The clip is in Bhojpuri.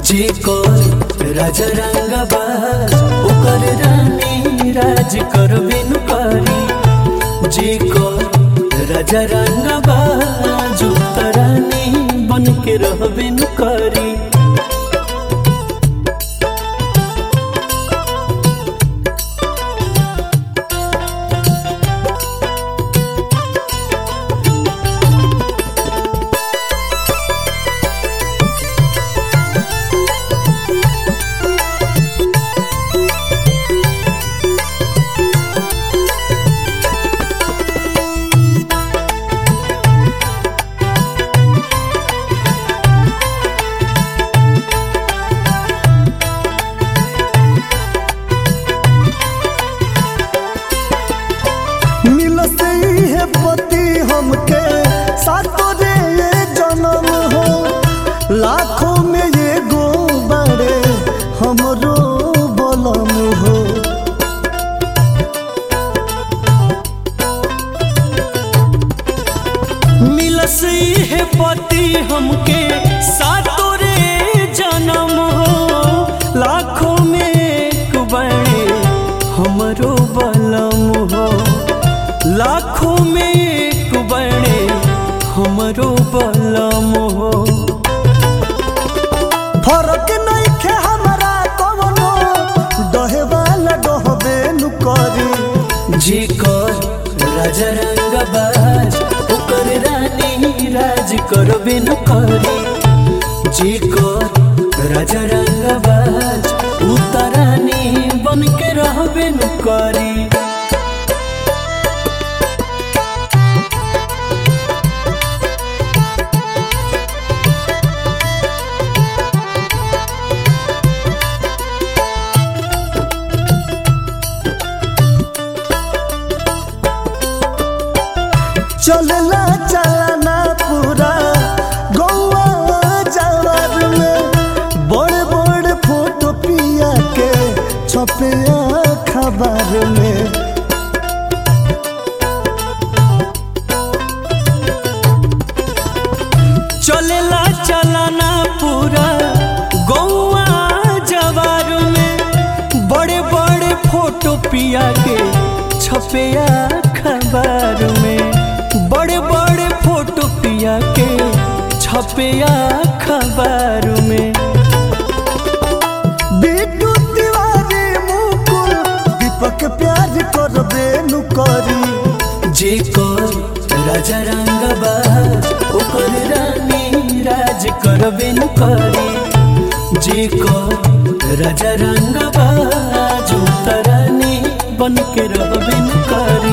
जे कर राजा रंगबाज ओकर रानी राज करबे न करी जे कर राजा रंगबाज ओकर रानी बन के रहबे न करी मिलते है पति हमके सातो रे ये जन्म हो लाखों में ये गो बड़े हमरो बलम हो मिलस है पति हमके सातो रे जन्म हो लाखों में एक बड़े हमरो बलम हो लाखों में एक बड़े हमरो बलम हो फरक नहीं खे हमारा कवनो डहे वाला डहबे नु करी जे कर राजा रंगबाज ओकर रानी राज करबे न करी जे कर राजा रंगबाज उतरानी बन के रहबे न करी चलला चलना पूरा गौवा जवार में बड़े बड़े फोटो पिया के छपे खबर में चलेला चलाना पूरा गौआ जवार में बड़े बड़े फोटो पिया के छपे अखबार में बड़े बड़े फोटो पिया के छपे अखबार में बिट्टू तिवारी मुकुल दीपक प्यार कर बेनु करी जे कर राजा रंगबाज ओकर रानी राज करबे न करी जे कर राजा रंगबाज उतरानी बन के रहबे न करी